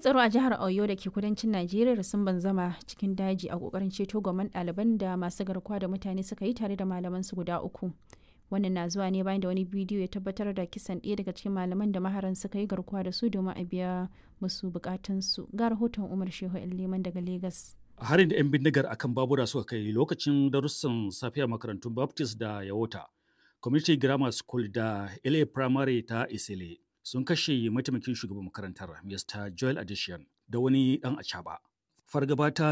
tsaro a jihar Oyo da ke kudancin Najeriya sun banzama cikin daji a kokarin ceto gwamman ɗaliban da masu garkuwa da mutane suka yi tare da malaman su guda uku. Wannan na zuwa ne bayan da wani bidiyo ya tabbatar da kisan ɗaya daga cikin malaman da maharan suka yi garkuwa da su domin a biya musu bukatunsu. Ga rahoton Umar Shehu Liman daga Legas. harin da 'yan bindigar akan babura suka kai lokacin darussan safiya makarantun baptist da yawota community grammar school da la primary ta isile sun kashe mataimakin shugaban makarantar mr joel addition da wani dan acaba fargaba ta